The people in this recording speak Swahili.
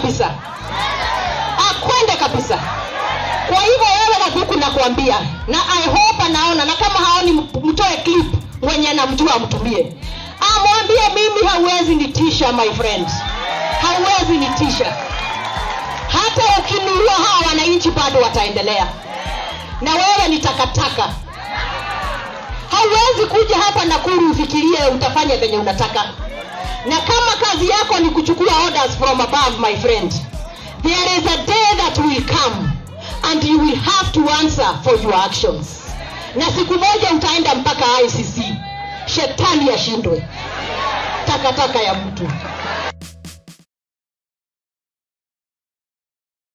kabisa akwende kabisa kwa hivyo wewe Gakuku nakuambia na i hope anaona na kama haoni mtoe clip mwenye namjua amtumie amwambie mimi hauwezi nitisha my friend hauwezi nitisha hata ukinunua hawa wananchi bado wataendelea na wewe ni takataka hauwezi kuja hapa nakuru ufikirie utafanya venye unataka na kama kazi yako ni kuchukua orders from above my friend there is a day that will come and you will have to answer for your actions na siku moja utaenda mpaka icc shetani ashindwe takataka ya mtu